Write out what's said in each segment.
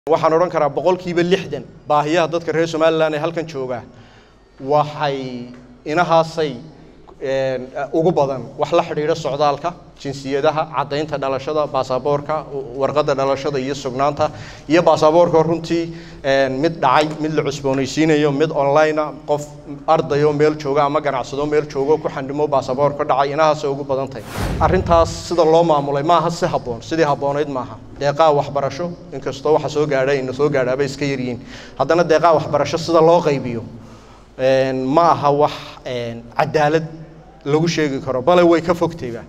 waxaan odhan karaa boqolkiiba lixdan baahiyaha dadka reer somalilan ee halkan jooga waxay inahaasay ugu badan wax la xidhiidha socdaalka jinsiyadaha caddaynta dhalashada baasaboorka warqadda dhalashada iyo sugnaanta iyo baasaboorka runtii mid dhacay mid la cusboonaysiinayo mid onlinea qof ardayo meel jooga ama ganacsado meel joogo ku xandhimo baasaboorka dhacay inahaasay ugu badan tahay arrintaas sida loo maamulay maaha si habboon sidii habboonayd maaha deeqaa waxbarasho inkastoo waxa soo gaadhay ina soo gaadhaabay iska yaryihiin haddana deeqaa waxbarasho sida loo qaybiyo ma aha wax cadaalad lagu sheegi karo bale way ka fogtayba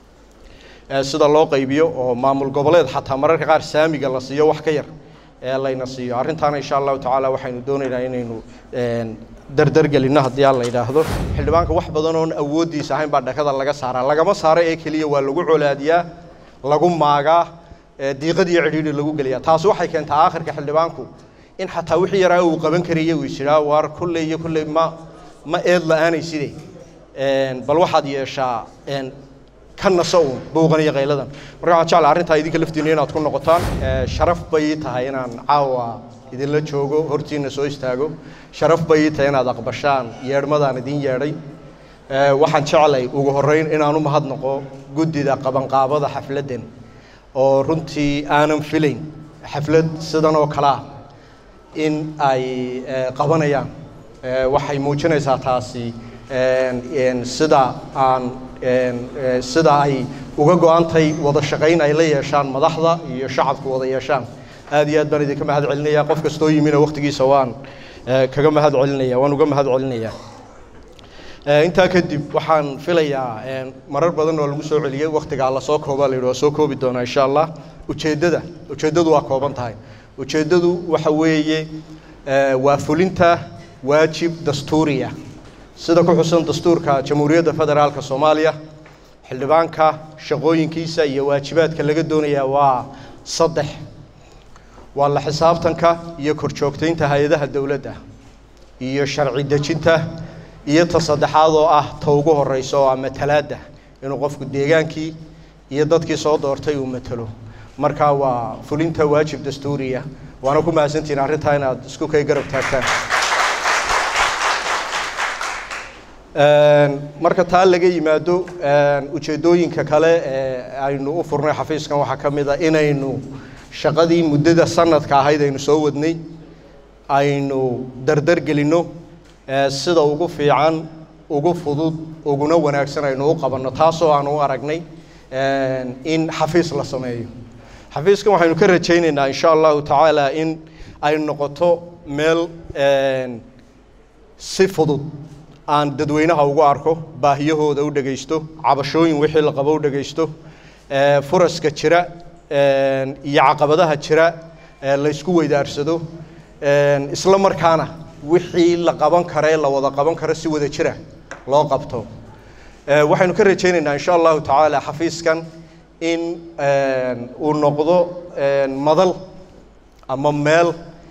sida loo qaybiyo oo maamul goboleed xataa mararka qaar saamiga la siiyo wax ka yar ee layna siiyo arrintaana insha allahu tacaala waxaynu doonaynaa inaynu dardargelinno haddii aan la yidhaahdo xildhibaanka wax badan oon awooddiisa ahayn baa dhakada laga saaraa lagama saaro ee keliya waa lagu colaadiyaa lagu maagaa diiqad iyo cidhiidhi lagu geliyaa taasi waxay keentaa aakhirka xildhibaanku in xataa wixii yaraa uu qaban karaya uu isjiraa waar kolley iyo kolley ma ma eed la-aanay sidee bal waxaad yeeshaa ka naso uun buuqan iyo qayladan marka waxaan jeclaa arrintaa idinka laftiina inaad ku noqotaan sharaf bay ii tahay inaan caawa idinla joogo hortiina soo istaago sharaf bay ii tahay inaad aqbashaan yeedhmadaan idin yeedhay waxaan jeclay ugu horreyn inaan u mahadnaqo guddida qabanqaabada xafladdan oo runtii aanan filayn xaflad sidan oo kale ah in ay qabanayaan waxay muujinaysaa taasi sida aan sida ay uga go-antay wada shaqayn ay la yeeshaan madaxda iyo shacabku wada yeeshaan aad iyo aad baan idinka mahad celinaya qof kastoo yimina waqtigiisa waan kaga mahad celinaya waan uga mahad celinaya intaa kadib waxaan filayaa marar badan oo lagu soo celiyey waqtigaa lasoo koobaa la yidhi waa soo koobi doonaa insha allah ujeeddada ujeeddadu waa kooban tahay ujeeddadu waxa weeye waa fulinta waajib dastuuriya sida ku xusan dastuurka jamhuuriyadda federaalka soomaaliya xildhibaanka shaqooyinkiisa iyo waajibaadka laga doonayaa waa saddex waa la xisaabtanka iyo korjoogtaynta hay-adaha dowladda iyo sharci dejinta iyo ta saddexaad oo ah ta ugu horeysa oo ah matalaadda inuu qofku deegaankii iyo dadkii soo doortay uu matalo marka waa fulinta waajib dastuuriya waana ku mahadsantihiin arrintaa inaad isku kay garab taagtaan marka taa laga yimaado ujeeddooyinka kale ee aynu u furnay xafiiskan waxaa ka mid a inaynu shaqadii muddada sanadka ahayd aynu soo wadnay aynu dardar gelinno sida ugu fiican ugu fudud uguna wanaagsan aynu u qabanno taasoo aan u aragnay in xafiis la sameeyo xafiiskan waxaynu ka rajaynaynaa insha allahu tacaala in ay noqoto meel si fudud aan dadweynaha ugu arko baahiyahooda u dhegaysto cabashooyin wixii la qabo u dhegaysto furaska jira iyo caqabadaha jira laysku weydaarsado isla markaana wixii la qaban kara ee la wada qaban karo si wada jira loo qabto waxaynu ka rajaynaynaa insha allahu tacaala xafiiskan in uu noqdo madal ama meel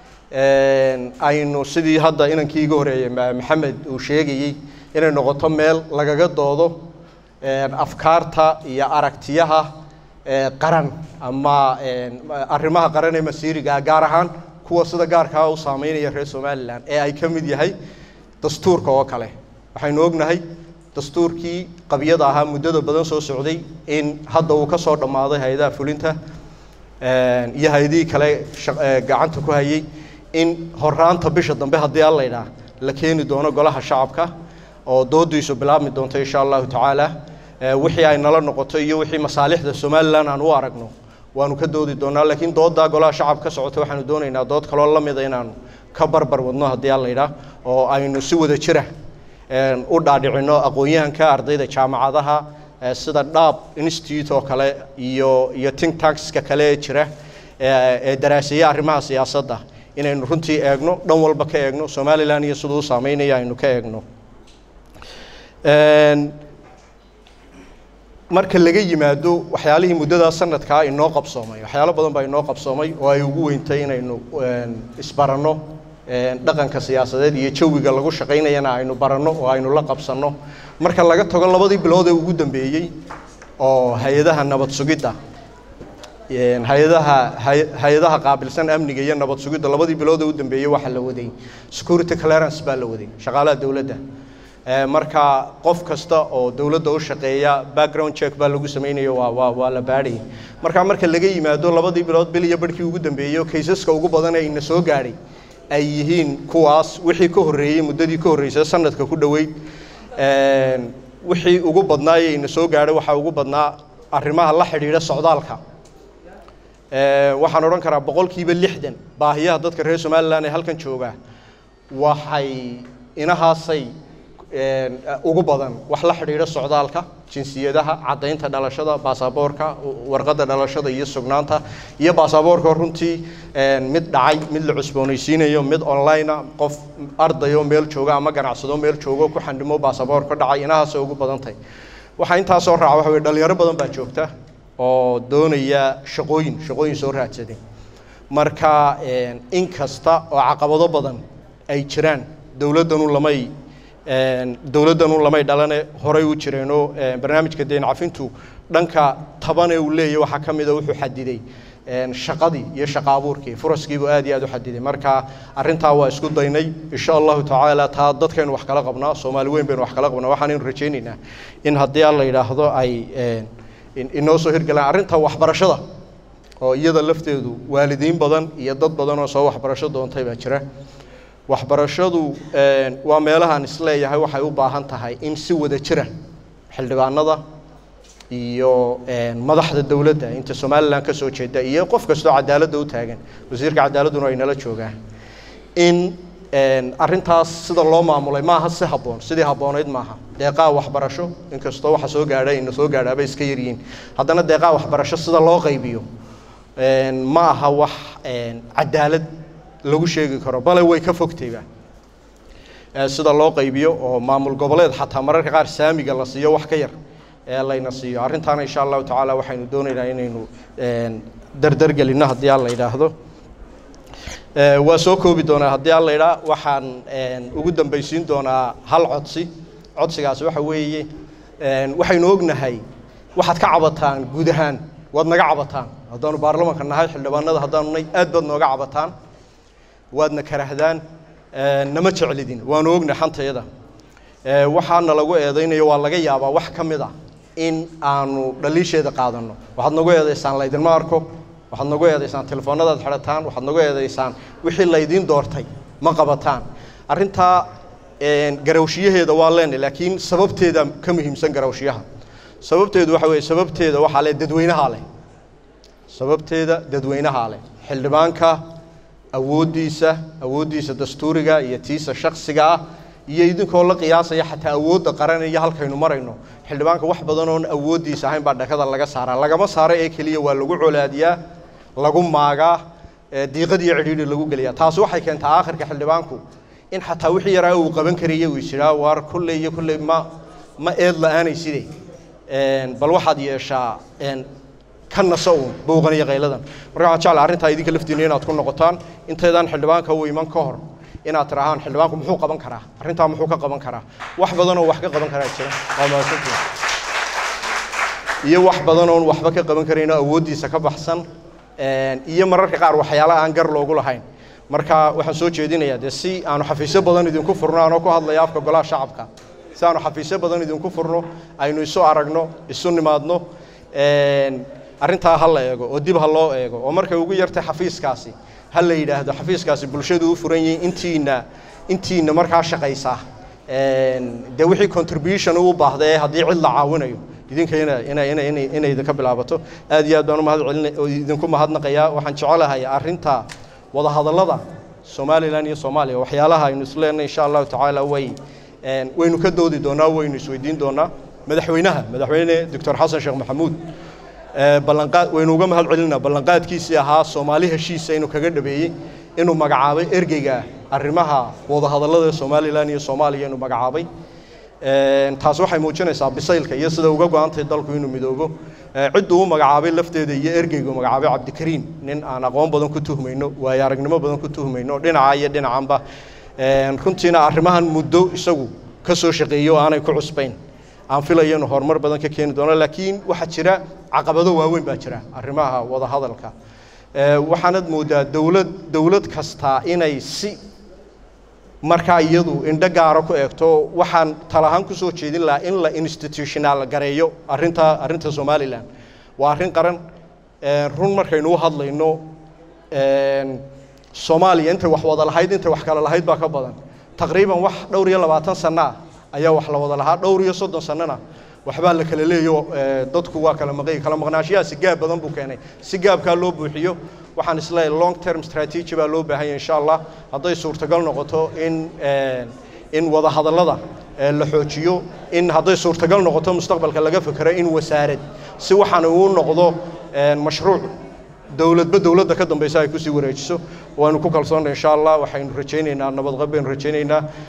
aynu sidii hadda inankii iga horeeyey maxamed uu sheegayey inay noqoto meel lagaga doodo afkaarta iyo aragtiyaha qaran ama arrimaha qaran ee masiiriga gaar ahaan kuwa sida gaarkaa u saameynaya reer somalilan ee ay ka mid yahay dastuurka oo kale waxaynu ognahay dastuurkii qabyada ahaa muddada badan soo socday in hadda uu ka soo dhammaaday hay-adaha fulinta iyo hay-adihii kale gacanta ku hayay in horaanta bisha dambe haddii alla idhaa la keeni doono golaha shacabka oo doodiisu bilaabmi doonto insha allahu tacaala wixii ay nala noqoto iyo wixii masaalixda somalilan aan u aragno waanu ka doodi doonaa laakiin dooddaa golaha shacab ka socota waxaanu doonaynaa dood kaloo la mida inaanu ka barbar wadno haddii alla idhaa oo aynu si wada jira u dhaadhicinno aqoon-yahanka ardayda jaamacadaha sida dhaab institute oo kale iyo iyo think tankska kale ee jira ee daraaseeya arrimaha siyaasadda inaynu runtii eegno dhan walba ka eegno somalilan iyo siduu u saameynaya aynu ka eegno marka laga yimaado waxyaalihii muddadaa sanadkaa inoo qabsoomay waxyaalo badan baa inoo qabsoomay oo ay ugu weyntay inaynu isbaranno dhaqanka siyaasadeed iyo jawiga lagu shaqaynayana aynu baranno oo aynu la qabsanno marka laga tago labadii bilood ee ugu dambeeyey oo hay-adaha nabad sugidda hay-adaha hay-adaha qaabilsan amniga iyo nabad sugidda labadii bilood oo u dambeeyey waxaa la waday security clearance baa la waday shaqaalaha dowladda marka qof kasta oo dowladda u shaqeeya background check baa lagu samaynayo waa waa waa la baadhayay marka marka laga yimaado labadii bilood bil iyo barhkii ugu dambeeyey kaysaska ugu badan ee ina soo gaadhay ay yihiin kuwaas wixii ka horreeyey muddadii ka horreysay sanadka ku dhoweyd wixii ugu badnaa ee ina soo gaadhay waxaa ugu badnaa arrimaha la xidhiidha socdaalka waxaan odhan karaa boqolkiiba lixdan baahiyaha dadka reer somalilan ee halkan jooga waxay inahaasay ugu badan wax la xidhiidha socdaalka jinsiyadaha caddaynta dhalashada baasaboorka warqadda dhalashada iyo sugnaanta iyo baasaboorka runtii mid dhacay mid la cusboonaysiinayo mid onlinea qof ardayo meel jooga ama ganacsado meel joogo ku xandhimo baasaboorka dhacay inahaasay ugu badan tahay waxaa intaasoo raaca waxa weye dhalinyaro badan baa joogta oo doonaya shaqooyin shaqooyin soo raadsaday marka in kasta oo caqabado badan ay jiraan dowladdanu lamay dowladdanu lamay dhalane horay u jireenoo barnaamijka deen cafintu dhanka tabane uu leeyahy waxaa ka mida wuxuu xadiday shaqadii iyo shaqa abuurkii furaskiibuu aad iyo aad u xadiday marka arrintaa waa isku daynay insha allahu tacaala taa dadkaynu wax kala qabnaa soomaali weyn baynu wax kala qabnaa waxaanaynu rajaynaynaa in haddii alla yidhaahdo ay inoo soo hirgalaan arrinta waxbarashada oo iyada lafteedu waalidiin badan iyo dad badan oo soo waxbarasho doontay baa jira waxbarashadu waa meelahaan isleeyahay waxay u baahan tahay in si wada jira xildhibaanada iyo madaxda dowladda inta somalilan ka soo jeeda iyo qof kastoo cadaaladda u taagan wasiirka cadaaladduna ay nala joogaan in arrintaas sida loo maamulay maaha si habboon sidii habboonayd maaha deeqaa waxbarasho inkastoo waxa soo gaadha ina soo gaadhaaba iska yaryihiin haddana deeqaa waxbarasho sida loo qaybiyo ma aha wax cadaalad lagu sheegi karo bale way ka fogtayba sida loo qaybiyo oo maamul goboleed xataa mararka qaar saamiga la siiyo wax ka yar ee layna siiyo arrintaana insha allahu tacaala waxaynu doonaynaa inaynu dardargelinno haddii aan la yidhaahdo waa soo koobi doonaa haddii aan la yidhaa waxaan ugu dambaysiin doonaa hal codsi codsigaasi waxa weeye waxaynu ognahay waxaad ka cabataan guud ahaan waad naga cabataan haddaanu baarlamanka nahay xildhibaanada haddaanu nay aad baad nooga cabataan waadna karahdaan nama jeclidin waanu ogna xantayada waxaana lagu eedaynayo waa laga yaabaa wax ka mid a in aanu dhaliisheeda qaadanno waxaad nagu eedaysaan laydinma arko waxaad nagu eedaysaan telefoonadaad xidhataan waxaad nagu eedaysaan wixii laydiin doortay ma qabataan arrintaa garawshiyaheeda waa leenahy laakiin sababteeda ka muhiimsan garawshiyaha sababteedu waxa weeye sababteeda waxaa leh dadweynahaa leh sababteeda dadweynahaa leh xildhibaanka awooddiisa awooddiisa dastuuriga iyo tiisa shaksiga ah iyo idinkoo la qiyaasaya xataa awoodda qaran iyo halkaynu marayno xildhibaanka wax badan oon awooddiisa ahayn baa dhakada laga saaraa lagama saaro ee keliya waa lagu colaadiyaa lagu maagaa diiqad iyo cidhiidhi lagu geliyaa taasi waxay keentaa aakhirka xildhibaanku in xataa wixii yaraa uu qaban karaya uu jiraa waar kulley iyo kulley ma ma eed la-aanay side bal waxaad yeeshaa ka naso uun buuqan iyo qayladan marka waxaan jeclaa arrintaa idinka laftiina inaad ku noqotaan intaydaan xildhibaanka u iman ka hor inaad tirahaan xildhibaanku muxuu qaban karaa arrintaa muxuu ka qaban karaa wax badan oo wax ka qaban karaa jira waa mahadsantihin iyo wax badan oon waxba ka qaban karayn oo awooddiisa ka baxsan iyo mararka qaar waxyaala aan gar loogu lahayn marka waxaan soo jeedinayaa dee si aanu xafiisyo badan idinku furno anoo ku hadlaya afka golaha shacabka si aanu xafiisyo badan idinku furno aynu isu aragno isu nimaadno arrintaa ha la eego oo dib ha loo eego oo markay ugu yartay xafiiskaasi ha la yidhaahdo xafiiskaasi bulshadu u furan yihiin intiina intiina markaa shaqaysaa dee wixii contribution u baahda ee haddii cid la caawinayo idinka ina ina ina ina inay idinka bilaabato aad iyo aad baan umahad celina oo idinku mahadnaqayaa waxaan jecelahay arrinta wadahadallada somalilan iyo soomaaliya waxyaalaha aynu isku leenahay insha allahu tacaala way waynu ka doodi doonaa waynu isweydiin doonaa madaxweynaha madaxweyne doctor xasan sheekh maxamuud ballanqaad waynu uga mahad celinaa ballanqaadkiisii ahaa soomaali heshiisa inuu kaga dhabeeyey inuu magacaabay ergeyga arrimaha wadahadallada somalilan iyo soomaaliya inuu magacaabay taas waxay muujinaysaa bisaylka iyo sida uga go-antay dalku inuu midoobo cidduu u magacaabay lafteeda iyo ergeygu magacaabay cabdikariim nin aan aqoon badan ku tuhmayno waayo aragnimo badan ku tuhmayno dhinaca iyo dhinacanba runtiina arrimahan muddo isagu ka soo shaqeeyey oo aanay ku cusbayn aan filayo inuu horumar badan ka keeni doono laakiin waxaa jira caqabado waaweyn baa jira arrimaha wadahadalka waxaanad moodaa dowlad dowlad kastaa inay si markaa iyadu indho gaaro ku eegto waxaan talahaan kusoo jeedin lahaa in la institutional gareeyo arrinta arrinta somalilan waa arrin qaran run markaynu u hadlayno soomaaliya intay wax wada lahayd intay wax kale lahayd baa ka badan taqriiban wax dhowr iyo labaatan sano ah ayaa wax la wada lahaa dhowr iyo soddon sanona waxbaa la kala leeyo dadku waa kala maqay kala maqnaashiyaha si gaab badan buu keenay si gaabkaa loo buuxiyo waxaan isleeyahay long term strategy baa loo baahan yahay insha allah hadday suurtagal noqoto in in wada hadallada la xoojiyo in hadday suurtagal noqoto mustaqbalka laga fekero in wasaarad si waxaan uu noqdo mashruuc dowladba dowladda ka dambaysa ay kusii wareejiso waanu ku kalsoonnay insha allah waxaynu rajaynaynaa nabadqab baynu rajaynaynaa